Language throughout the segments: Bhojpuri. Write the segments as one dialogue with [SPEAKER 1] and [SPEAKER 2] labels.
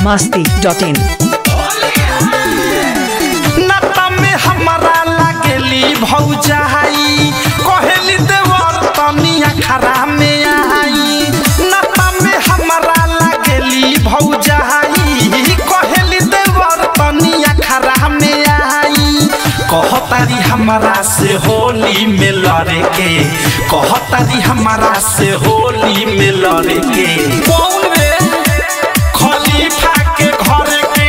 [SPEAKER 1] masti.in.
[SPEAKER 2] नाता में हमारा लागेली भौजाई कहेली देवर तनिया खरा में आई नाता में हमारा लागेली भौजाई कहेली देवर तनिया खरा में आई कहतारी हमारा से होली में लड़े के कहतारी हमारा से होली में लड़े के कौन रे खलीफा के घर के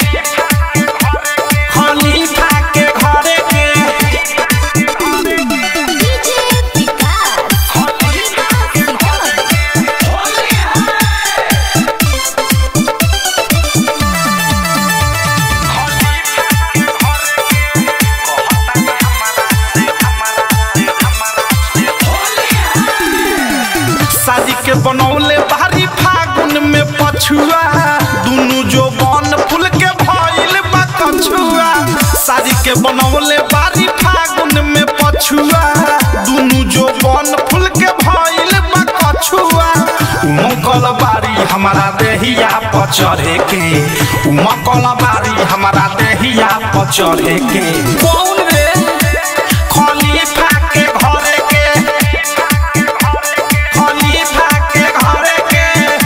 [SPEAKER 2] खलीफा के घरे के शादी के बनौले बारी फागुन में पछुआ दुनु जो बन फूल के भइल बा कछुआ शादी के बनौले बारी फागुन में पछुआ दुनु जो बन फूल के भइल बा कछुआ उमकल बारी हमारा देहिया पर चढ़े के उमकल बारी हमारा देहिया पर चढ़े के कौन रे खलीफा के घरे के खलीफा के घरे के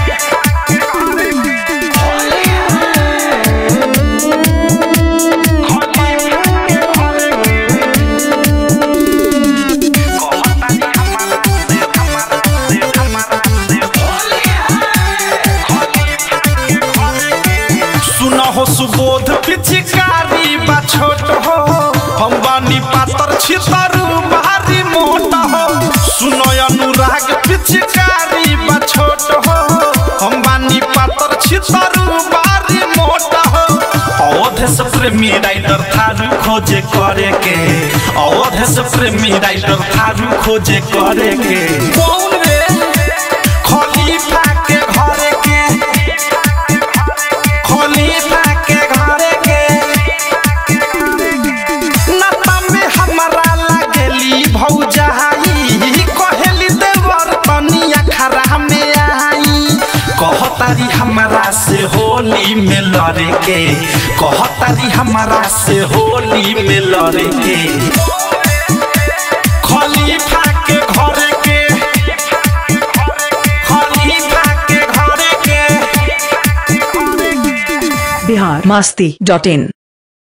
[SPEAKER 2] सुन हो सुबोध पिचकारी बा छोट हो हम बानी पातर छितरू भारी मोट हो सुन अनुराग पिचकारी बा छोट हो हम बानी पातर छितरू भारी मोट हो अवध से प्रेमी राइटर थारू खोजे करे के अवध से प्रेमी राइटर थारू खोजे करे के कौन रे खलीफा के घरे के खलीफा के घरे के नाता में हमारा लागेली भौजाई कहेली देवर तनिया खरा में आई कहतारी हमारा से होली में लड़े के कहतारी हमारा से होली में लड़े के खलीफा के घरे के खलीफा के घरे के
[SPEAKER 1] Bihar masti.in.